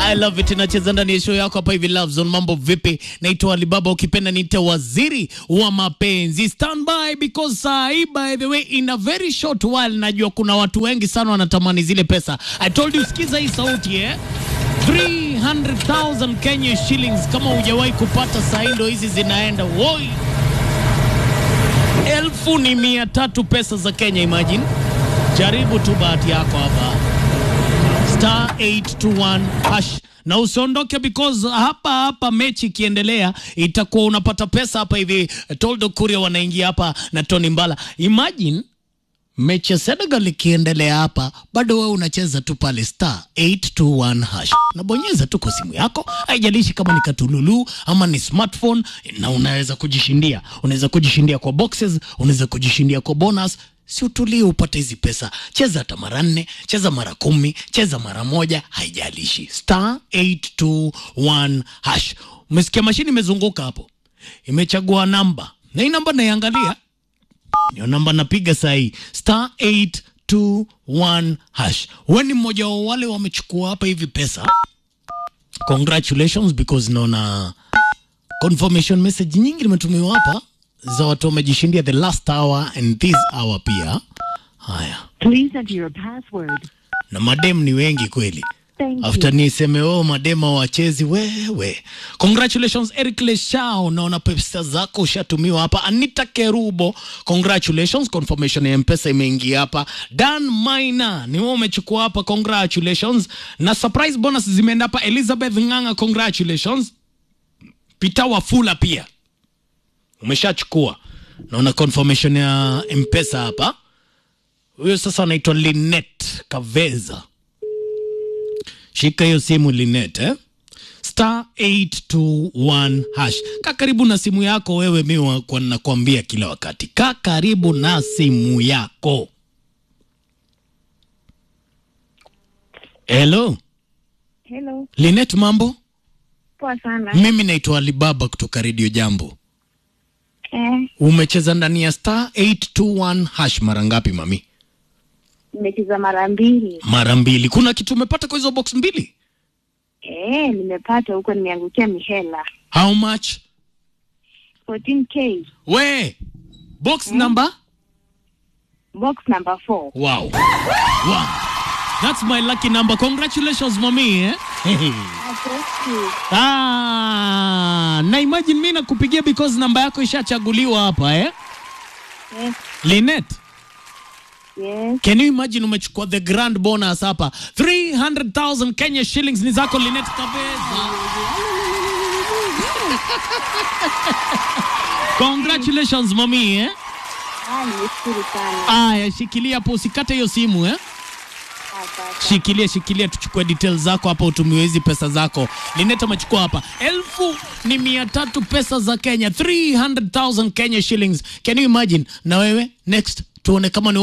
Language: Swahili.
I love it inacheza ndani ya show yako hapa hivi Love Zone. Mambo vipi? Naitwa Alibaba, ukipenda niite waziri wa mapenzi. Stand by because saa hii by the way in a very short while najua kuna watu wengi sana wanatamani zile pesa. I told you sikiza hii sauti eh? 300,000 Kenya shillings kama hujawahi kupata saa hii ndo hizi zinaenda. Woi. Elfu ni mia tatu pesa za Kenya imagine. Jaribu tu bahati yako hapa star 821 hash na usiondoke because hapa hapa mechi ikiendelea itakuwa unapata pesa hapa hivi. Toldo Kuria wanaingia hapa na Tony Mbala. Imagine mechi ya Senegal ikiendelea hapa, bado wewe unacheza tu pale star 821 hash, nabonyeza tu kwa simu yako, haijalishi kama ni katululu ama ni smartphone, na unaweza kujishindia. Unaweza kujishindia kwa boxes, unaweza kujishindia kwa bonus si utulie upate hizi pesa. Cheza hata mara nne, cheza mara kumi, cheza mara moja, haijalishi. Star 821 hash. Umesikia mashini imezunguka hapo, imechagua namba na hii namba naiangalia, ndio namba napiga saa hii star 821 hash. Wewe ni mmoja wa wale wamechukua hapa hivi pesa, congratulations because naona confirmation message nyingi nimetumiwa hapa za watu wamejishindia the last hour and this hour pia. Haya, Please enter your password. na madem ni wengi kweli. Thank After you. niseme oh, madema wachezi wewe. Congratulations Eric Leshao, naona pesa zako ushatumiwa hapa. Anita Kerubo, congratulations, confirmation ya mpesa imeingia hapa. Dan Maina, ni wewe umechukua hapa, congratulations. Na surprise bonus zimeenda hapa. Elizabeth Nganga, congratulations. Peter Wafula pia umeshachukua. Naona confirmation ya mpesa hapa. Huyo sasa anaitwa Linet Kaveza. Shika hiyo simu Linet, eh? Star 821 hash. Kaa karibu na simu yako wewe, mi wa- kwa nakwambia kila wakati, kaa karibu na simu yako. Hello Hello, Linet, mambo? poa sana. Mimi naitwa Alibaba kutoka Radio Jambo. Eh, Umecheza ndani ya star 821 hash mara ngapi mami? nimecheza mara mbili. Mara mbili. Kuna kitu umepata kwa hizo box mbili? Eh, nimepata huko, nimeangukia mihela How much? 14k We box number box number 4. wow. wow. That's my lucky number. Congratulations mami eh? ah, na imagine mimi nakupigia because namba yako ishachaguliwa hapa eh? Yes, Linet, yes. can you imagine umechukua the grand bonus hapa 300,000 Kenya shillings ni zako Linet kabisa. Congratulations mami eh? Ah, nimeshukuru sana. Aya, shikilia hapo usikate hiyo simu eh? Asante. Shikilia, shikilia, tuchukue details zako hapa, utumiwe hizi pesa zako. Lineta amechukua hapa elfu ni mia tatu pesa za Kenya, 300,000 Kenya shillings. Can you imagine? Na wewe next tuone kama ni